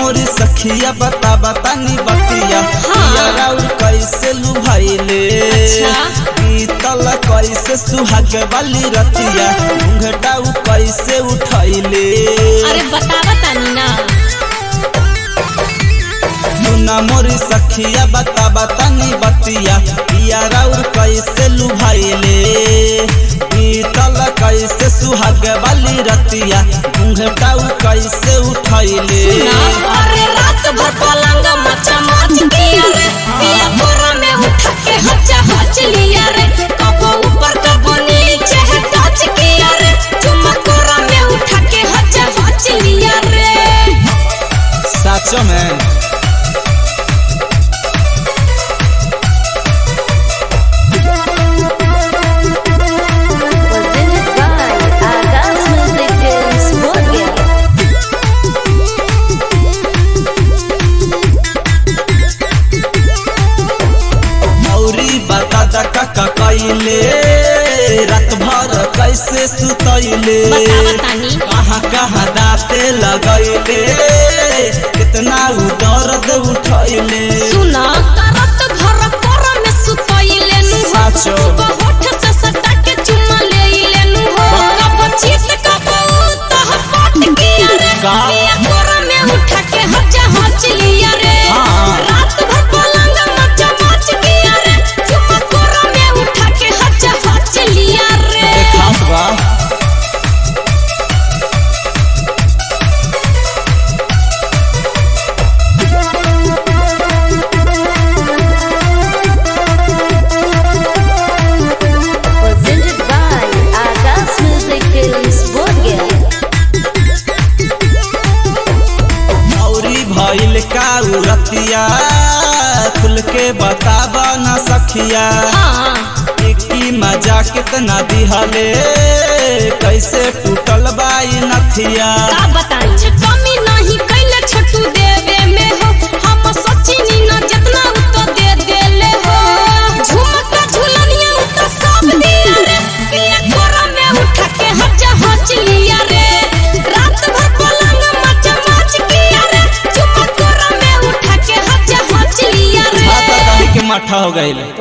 मोरी सखिया बता बता नी बतिया पिया और कैसे लुभाइले अच्छा। बीतल कैसे सुहाग वाली रतिया घूंघटा उ कैसे उठैले अरे बतावा तानी ना सुना मोरी सखिया बता बता नी बतिया पिया और कैसे लुभाइले बीतल कैसे सुहाग वाली रतिया घूंघटा उ कैसे उठैले ना अरे रात भर पलंग मचा मच किया रे पिया कोरा में उठा के हचा हच लिया रे कबो ऊपर कबो नीचे है टच किया रे चुम्मा कोरा में उठा के हचा हच लिया रे साचो में presented by Agas Music Films Moria. औरी बता दका का कैले रात भर कैसे सुतैले बतावा तानी कहाँ कहाँ दाते लगैले कितना उ दर्द उठैले सुना करत घर कोरा में सुतइले नु हो साचो। सुबह होठ से सटा के चुम्मा लेइले नु हो कब चीत कब तह पट किया रे का? पिया कोरा में उठा के हचा हच लिया रे हाँ। रात भर पलंग मचा मच किया रे चुम्मा कोरा में उठा के हचा हच लिया रे खास बा Presented by Agas Music Films Moria. औरी भइल का उ रतिया खुल के बतावा न सखिया हाँ की मजा कितना दिहले कैसे टूटल बाई नथिया का बताई जे कमी नहीं कैले छोटू देवे में हो हम सोचिनी ना जितना उ तो दे देले हो झुमका झुलनिया उ तो सब दिया रे पिया कोरा में उठा के हजा हच लिया रे रात भर पलंग मच मच किया रे झुमका कोरा में उठा के हजा हच लिया रे हाथ दही के माठा हो गइल